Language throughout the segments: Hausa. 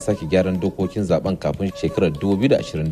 sake gyaran dokokin zaben kafin shekarar 2027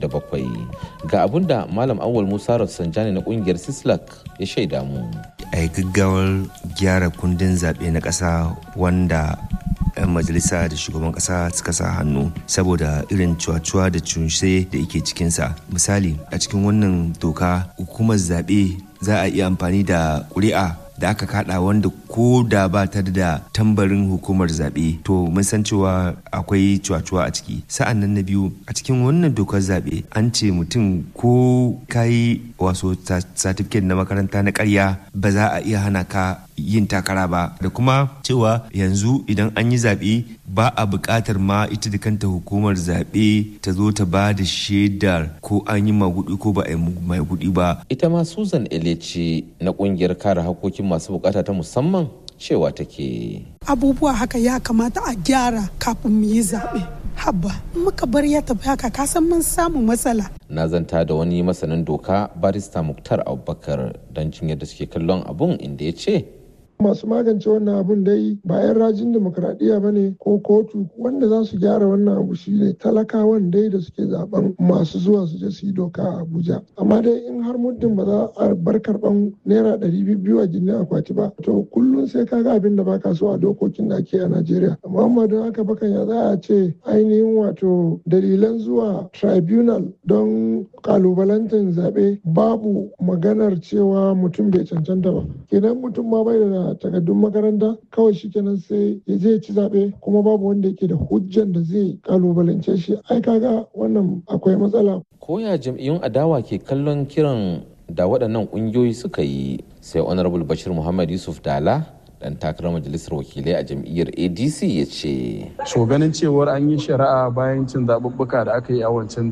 ga abin da malam awal musa rafsanjani na kungiyar sislak ya shaida mu a yi gaggawar gyara kundin zaɓe na ƙasa wanda 'yan majalisa da shugaban ƙasa suka sa hannu saboda irin cuwa-cuwa da cunse da yake cikinsa misali a cikin wannan doka hukumar zaɓe za a iya amfani da ƙuri'a da aka kada wanda ko da ba ta da tambarin hukumar zaɓe to mun san cewa akwai cuwa-cuwa a ciki sa'an nan na biyu a cikin wannan dokar zaɓe an ce mutum ko kayi waso satifiket na makaranta na karya ba za a iya hana ka yin takara ba da kuma cewa yanzu idan an yi zaɓe ba a buƙatar ma ita da kanta hukumar zaɓe ta zo ta ba da shaidar ko an yi magudi ko ba a yi magudi ba. ita ma susan elece na ƙungiyar kare hakokin masu bukata ta musamman cewa take abubuwa haka ya kamata a gyara kafin mu yi zaɓe habba muka bar ya tafi haka kasan mun samu matsala na zanta da wani masanin doka barista muktar abubakar don jin yadda suke kallon abun inda ya ce masu magance wannan abun dai ba 'yan rajin demokuraɗiyya ba ne ko kotu wanda za su gyara wannan abu shi ne talakawan dai da suke zaben masu zuwa su je su yi doka a abuja amma dai in har muddin ba za a bar karɓan naira ɗari biyu a gindin akwati ba to kullum sai ka ga abin da baka so a dokokin da ake a najeriya amma amma don haka bakan ya za a ce ainihin wato dalilan zuwa tribunal don kalubalantar zaɓe babu maganar cewa mutum bai cancanta ba kenan mutum ma bai da takardun makaranta kawai shi kenan sai ya je ci zaɓe kuma babu wanda yake da hujjan da zai kalubalance shi ai kaga wannan akwai matsala koya jam'iyyun adawa ke kallon kiran da waɗannan ƙungiyoyi suka yi sai honorable bashir muhammad yusuf dala dan takarar majalisar wakilai a jam'iyyar adc ya ce so ganin cewar an yi shari'a bayan cin zaɓuɓɓuka da aka yi a wancan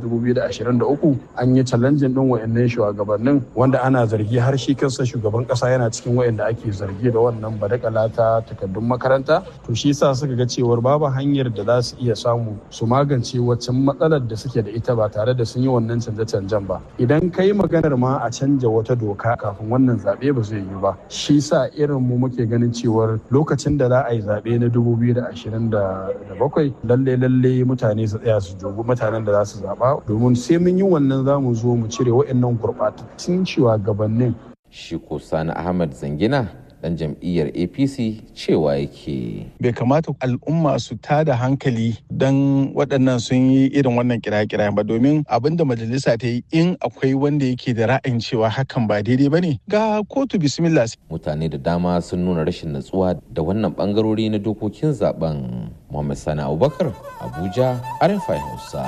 2023 an yi challenging ɗin wa'annan shugabannin wanda ana zargi har shi kansa shugaban ƙasa yana cikin wa'anda ake zargi da wannan badakala ta takardun makaranta to shi yasa suka ga cewar babu hanyar da za su iya samu su magance waccan matsalar da suke da ita ba tare da sun yi wannan canje-canjen ba idan ka yi maganar ma a canja wata doka kafin wannan zaɓe ba zai yi ba shi sa irin mu muke ganin cewar lokacin da za a yi zaɓe na 2027 lalle lalle mutane su tsaya su dubi mutanen da za su zaɓa domin sai mun yi wannan za mu zo mu cire waɗannan gurɓatattun shugabannin. shi ko sani ahmad zangina dan jam'iyyar apc cewa yake bai kamata al'umma su tada hankali don waɗannan sun yi irin wannan kira-kira ba domin abin da majalisa ta yi in akwai wanda yake da ra'ayin cewa hakan ba daidai ba ne ga kotu bismillah mutane da dama sun nuna rashin natsuwa da wannan bangarori na dokokin zaben muhammad sani abubakar abuja rfi hausa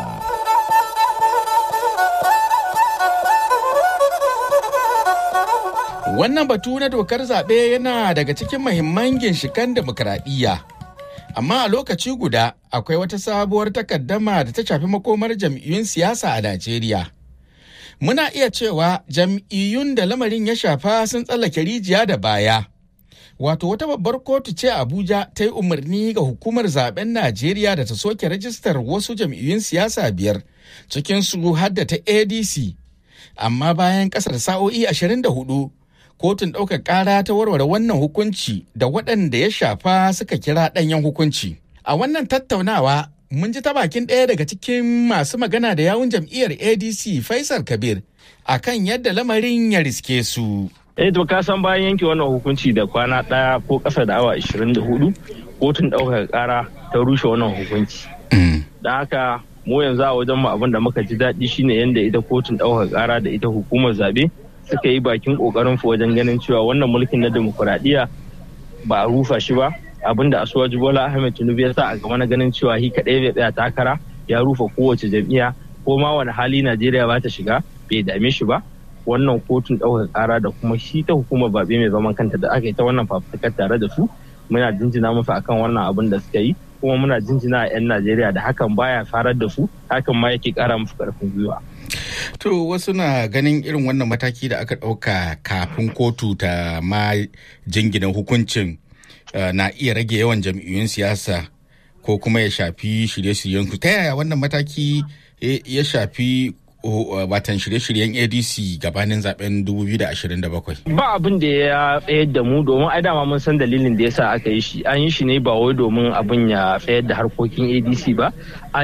Wannan batu na dokar zaɓe yana daga cikin mahimman ginshikan demokuraɗiyya. Amma a lokaci guda akwai wata sabuwar takaddama da ta shafi makomar jam'iyyun siyasa a Najeriya. Muna iya cewa jam'iyyun da lamarin ya shafa sun tsallake rijiya da baya. Wato wata babbar kotu ce Abuja ta yi umarni ga hukumar zaben Najeriya da ta soke rajistar wasu jam'iyyun siyasa biyar cikinsu har da ta ADC. Amma bayan ƙasar sa'o'i 24 kotun ɗaukar ƙara ta warware wannan hukunci da waɗanda ya shafa suka kira ɗanyen hukunci. A wannan tattaunawa mun ji ta bakin ɗaya daga cikin masu magana da yawun jam'iyyar ADC Faisal Kabir akan yadda lamarin ya riske su. Eh to ka san bayan yanke wannan hukunci da kwana ɗaya ko ƙasa da awa 24 kotun ɗaukar ƙara ta rushe wannan hukunci. Da haka mu yanzu a wajen mu abin da muka ji daɗi shine yadda ita kotun ɗaukar ƙara da ita hukumar zaɓe suka yi bakin kokarin su wajen ganin cewa wannan mulkin na demokuraɗiyya ba a rufa shi ba abinda asuwaji bola ahmed tinubu ya sa a gaba na ganin cewa shi kaɗai bai tsaya takara ya rufe kowace jam'iyya ko ma wani hali najeriya ba ta shiga bai dame shi ba wannan kotun ɗaukar ƙara da kuma shi ta hukumar babe mai zaman kanta da aka yi ta wannan fafutukar tare da su muna jinjina musu akan wannan abin da suka yi kuma muna jinjina a 'yan najeriya da hakan baya farar da su hakan ma yake ƙara musu ƙarfin gwiwa To wasu na ganin irin wannan mataki da aka ɗauka kafin kotu ta ma jingina hukuncin na iya rage yawan jam'iyyun siyasa ko kuma ya shafi shirye-shiryen ku. Ta yaya wannan mataki ya shafi watan shirye-shiryen adc gabanin zaben 2027 ba abin da ya tsayar da mu domin ai dama mun san dalilin da yasa aka yi shi an yi shi ne ba wai domin abin ya tsayar da harkokin adc ba